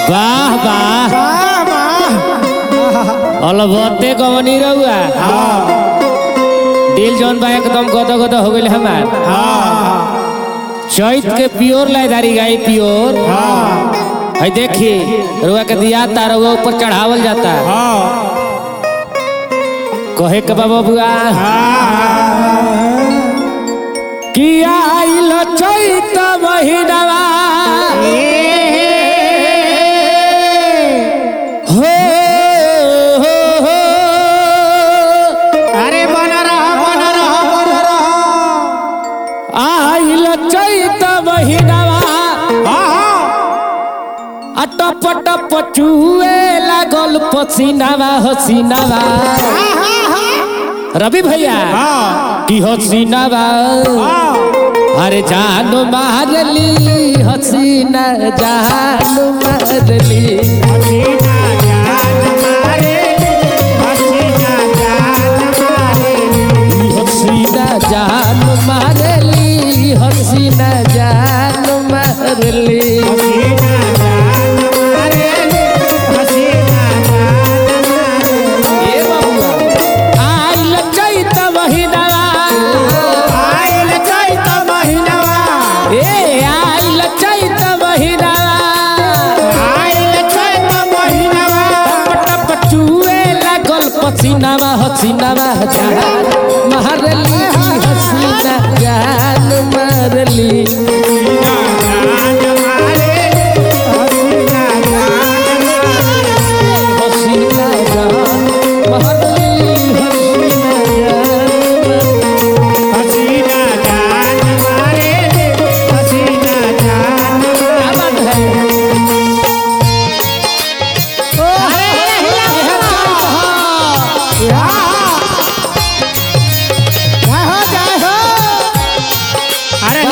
वाह वाह वाह वाह अलबत्ते कवनी रहुआ दिल जौन बा एकदम गद गद हो गइल हमार चैत के प्योर लाइदारी गाई प्योर है देखी रुआ के दिया तार ऊपर चढ़ावल जाता कहे के बाबा बुआ कि आइल चैत महीनावा हो हो हो अरे बन रहा बन रहा बन रहा आइल चैत महीनावा आ टप टप चुए लागल पसीनावा हसीनावा रवि भैया की हसीनावा अरे जान मारली हसीना जान मारली हसीना जान मारली हसीना जान मारली ए बबुआ आइल चैत महीनावा ए आइल चैत महीनावा टप टप चुए लागल पसीनावा हसीनावा जान मारली हसीना जान मारली हसीना जान मारली हसीना जान क्या बात है अरे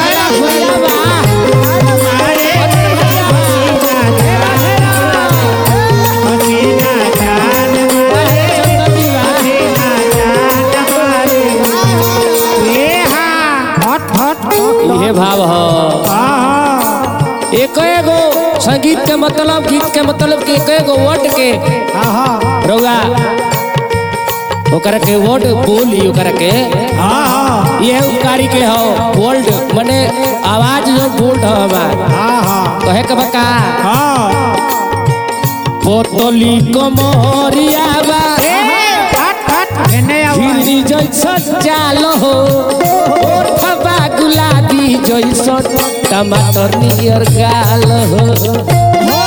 हट हट ये भाव हो एक एगो संगीत के मतलब गीत के मतलब के एक एगो वर्ड के रउआ ओकरा के वर्ड बोली ओकरा के ये उपकारी के हो वर्ल्ड माने आवाज जो बोल्ड हो हमार कहे के बका पोतली कमरिया बा हिरनी जैसन चाल हो ओठबा गुलाबी जैसन टमाटर नियर गाल हो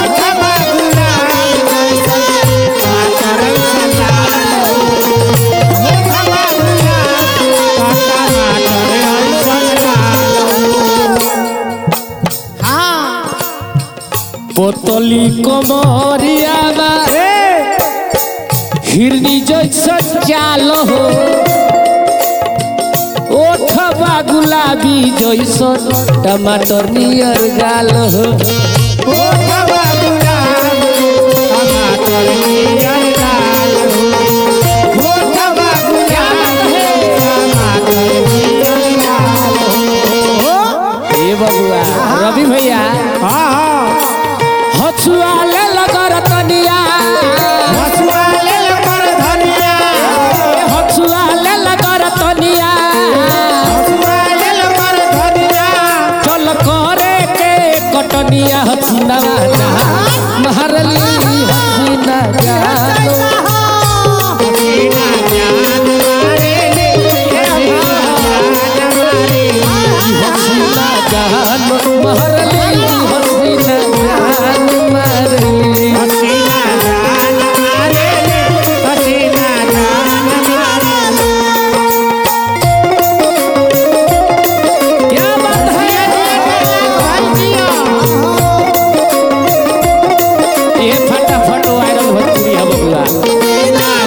पोतली कमरिया बा हिरनी जैसन चाल हो ओठबा गुलाबी जैसन टमाटर नियर गाल हो ए बबुआ रवि भैया हछुआ ले लगर तनिया हछुआ ले लगर तनिया चल करे के कटनिया हसीना ना महरली हसीना जानो हसीना जानो महरली हसीना जानो महरली क्या बात है ये फटाफट वायरल भोजपुरी है बबुआ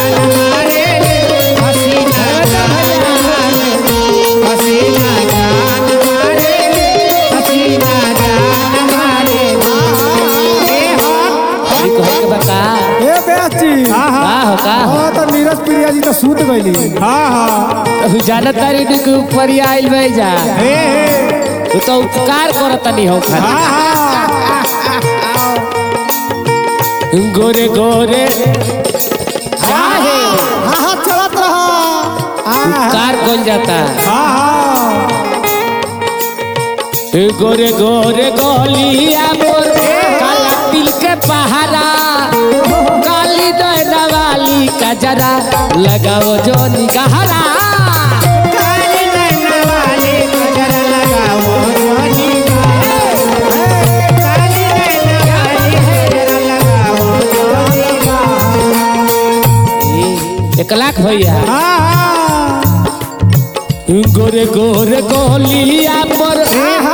अभी कहे के बता ए बेची का हो का हो हाँ तो नीरज प्रिया जी तो सूत गईली हाँ हाँ तू जानत तारी नी के ऊपर ही आइल बे जा हे हे तू तो उपकार करत नहीं हो खाली हाँ हाँ गोरे गोरे काहे हाँ हाँ चलत रहा हाँ कार कौन जाता हाँ गोरे गोरे गोलिया मोर काला तिल के पहारा काली दहना वाली का जरा लगाओ जो निगहरा काली नैना वाली नजर लगाओ जोनी काली नैना वाली नजर लगाओ जोनी एक लाख भैया हाँ हाँ गोरे गोरे गोलिया पर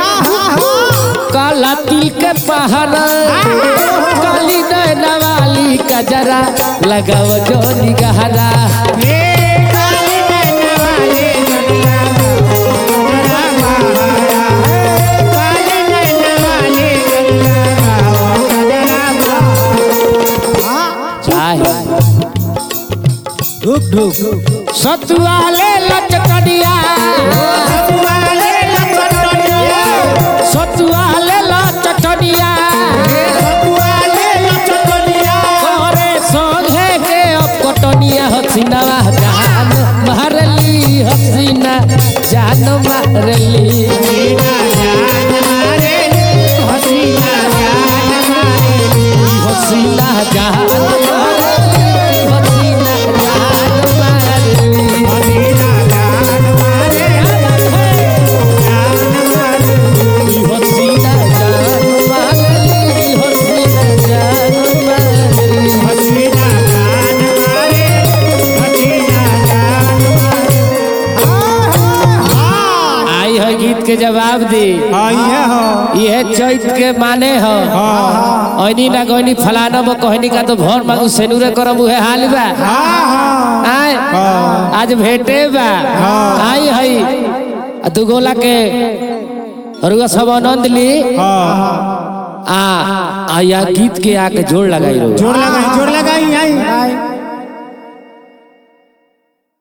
काला तिल के पहाड़ा काली नैना वाली का जरा लगाओ जो निगहरा ये काली नैना वाली नजर लगाओ काली नैना वाली नजर लगाओ चाहे ढुक ढुक सतुआले लचकड़िया वाले लचटनिया सतुआले लचकड़िया वाले लचटनिया करे संघे के अब कटनिया हसीना जान मारली हसीना जान मारली हसीना जान मारे हसीना जान मारे हसीना जान मारली हसीना जान मारली हसीना जान मारे जान मारे हसीना जान मारली हसीना जान मारली हसीना जान मारे हसीना जान मारे आई है गीत के जवाब दी हाँ ये हो यह चैत के माने हो ऐनी ना गईनी फलाना वो कहनी का तो भर मांगू सेनुरे करम उहे हाल बा हाँ हाँ आय आज भेटे बा आई हई आ दू गोला के रुआ सब आनंद ली हाँ आ आया गीत के आके जोड़ लगाई रो जोर लगाई जोर लगाई आई